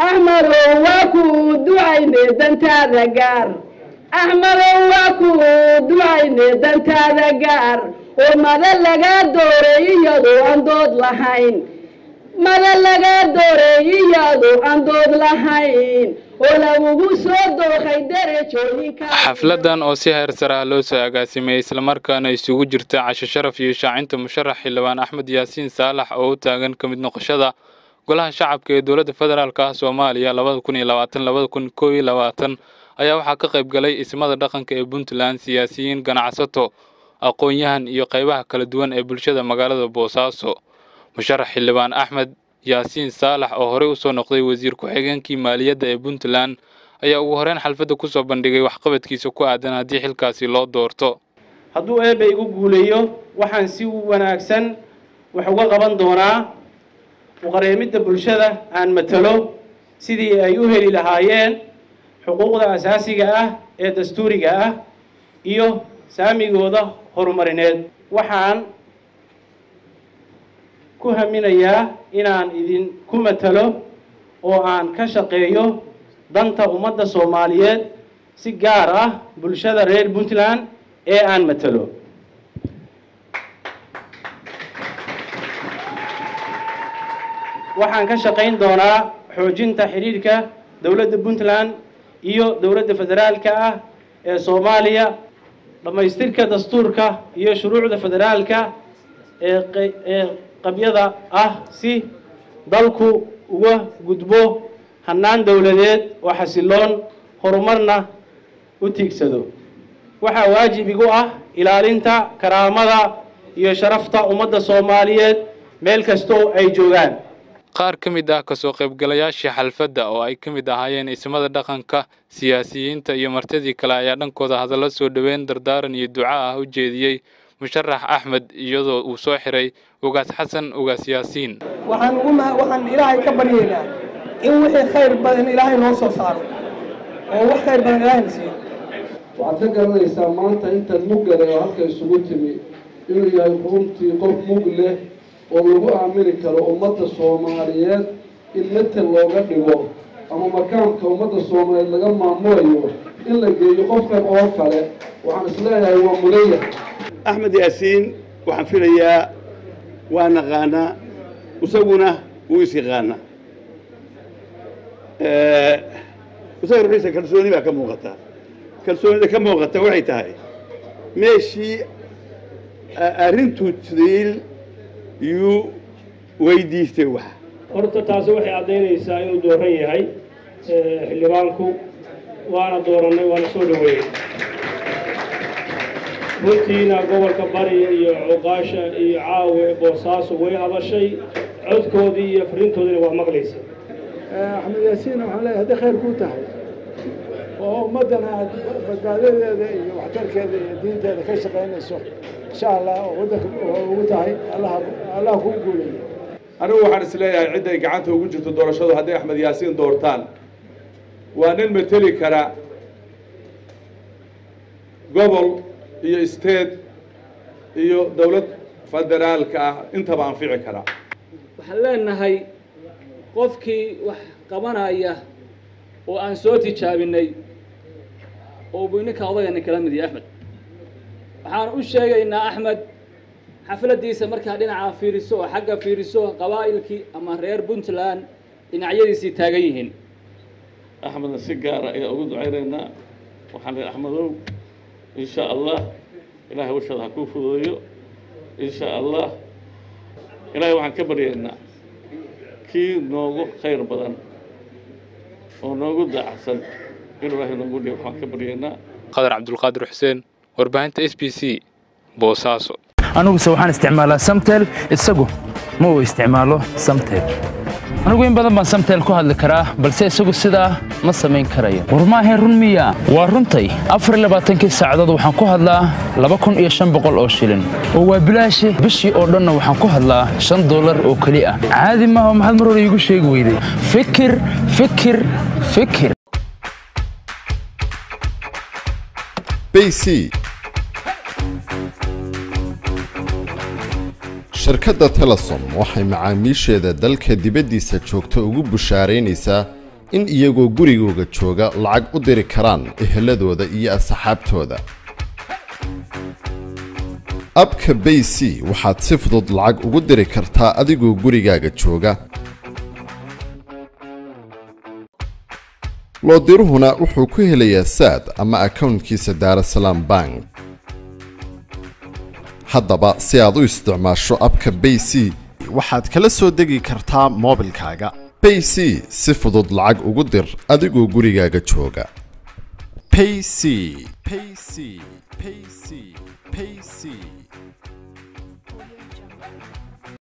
axmadow waa ku ducayne dantaada gaar axmadow waa ku ducayne dantaada gaar oo mada laga dooray iyadoo aan dood lahayn mada laga dooray iyadoo aan dood lahayn oo lagugu soo dookay derajooyinka xafladan oo si heer sare ah loo soo agaasimay islamarkaana isugu jirta casho sharaf iyo shaacinta musharax xildhibaan axmed yaasiin saalax oo u taagan ka mid noqoshada golaha shacabka ee dowladda federaalk ah soomaaliya labada kun iyo labaatan labada kun koob iyo labaatan ayaa waxaa ka qayb galay ismada dhaqanka ee puntland siyaasiyiin ganacsato aqoon-yahan iyo qaybaha kala duwan ee bulshada magaalada boosaaso musharax xildhibaan axmed yaasiin saalax oo horey usoo noqday wasiir ku-xigeenkii maaliyadda ee puntland ayaa ugu horeyn xalfadda kusoo bandhigay waxqabadkiisa ku aadan haddii xilkaasi loo doorto hadduu eebbe igu guuleeyo waxaan si wanaagsan wax uga qaban doonaa uqareemidda bulshada aan matalo sidii ay u heli lahaayeen xuquuqda asaasiga ah ee dastuuriga ah iyo saamigooda horumarineed waxaan ku haminayaa inaan idinku matalo oo aan ka shaqeeyo danta ummadda soomaaliyeed si gaar ah bulshada reer puntland ee aan matalo waxaan ka shaqayn doonaa xoojinta xidhiidhka dowladda puntland iyo dowladda federaalka ah ee soomaaliya dhammaystirka dastuurka iyo shuruucda federaalka ee ee qabyada ah si dalku uga gudbo hannaan dowladeed oo xasiloon horumarna u tiigsado waxaa waajib igu ah ilaalinta karaamada iyo sharafta ummadda soomaaliyeed meel kastoo ay joogaan qaar ka mid ah kasoo qaybgalayaashii xalfadda oo ay ka mid ahaayeen ismada dhaqanka siyaasiyiinta iyo martidii kale ayaa dhankooda hadallo soo dhoweyn dardaaran iyo duca ah u jeediyey musharax axmed iyadoo uu soo xiray ugaas xasan ugaas yaasiin waxaan ugu ma waxaan ilaahay ka baryaynaa in wixii khayr badan ilaahay noo soo saaro oo wax khayr badan ilaahayna siiyo waxaad ka garanaysaa maanta intan muggale oo halka isugu timi inuu yahay runtii qof mug leh oo lagu aamini karo ummadda soomaaliyeed in metel looga dhigo ama makaamka ummadda soomaaliyeed laga maamulayo in la geeyo qofkan oo kale waxaan isleeyahay waa mulaya axmed yaasiin waxaan filayaa waa naqaanaa isaguna wuu is yaqaanaa isaga ruxiisa kalsooni baa ka muuqata kalsoonida ka muuqata waxay tahay meeshii arrintuu tiil yuu weydiistay wax horta taasi waxay caddaynaysaa inuu dooran yahay xildhibaanku waana doorannay waana soo dhoweeyey runtiina gobolka bari iyo cuqaasha iyo caawe boosaaso way hadashay codkoodii iyo fariintoodiina waa maqlaysa axmed yaasiin waxaan leeyahay hadday khayr kuu tahay oo ummaddana aad badbaadadeeda iyo waxtarkeeda iyo diinteeda ka shaqaynayso insha allah oo waddanka ugu tahay allah allah kuu guuleeyo anigu waxaan is leeyahay cidday gacanta ugu jirto doorashadu hadday axmed yaasiin doortaan waa nin mateli kara gobol iyo state iyo dowlad federaalka ah intaba anfici kara waxaan leenahay qofkii wax qabanaya oo aan soo tijaabinay oo buu ninka odagani kala mid yahay axmed waxaan u sheegaynaa axmed xafladdiisa markaa dhinaca fiiriso oo xagga fiiriso qabaa'ilkii ama reer puntland dhinacyadiisii taagan yihiin axmedna si gaara ayaa ugu ducaynaynaa waxaan leehay axmedow insha allah ilaahay washada ha kuu fududeeyo insha allah ilaahay waxaan ka baryaynaa kii noogu khayr badan oo noogu daacsan inuu ilaahay noogu dhiib waxaan ka baryaynaa qadar cabdulqaadir xuseen warbaahinta s b c boosaaso aniguse waxaan isticmaalaa samtel isagu ma uu isticmaalo samtel anigu in badan baan samtel ku hadli karaa balse isagu sidaa ma samayn karayo war maahayn run miya waa runtay afarlabaaatankii saacadood waxaan ku hadlaa laba kun iyo shan boqol oo shilin oo waa bilaashi bishii oo dhanna waxaan ku hadlaa shan dollar oo keli ah caadi maaha maxaad mar hore iigu sheegi weyday fikir fikir fikir bc shirkadda telesom waxay macaamiisheeda dalka dibaddiisa joogta ugu bushaaraynaysaa in iyagoo gurigooga jooga lacag u diri karaan eheladooda iyo asxaabtooda abka bay c waxaad si fudud lacag ugu diri kartaa adigoo gurigaaga jooga loodiruhuna wuxuu ku helayaa saad ama akownkiisa daarasalaam bank haddaba si aad u isticmaasho abka bay c waxaad kala soo degi kartaa moobilkaaga bay c si fudud lacag ugu dir adigoo gurigaaga jooga payc payc payc payc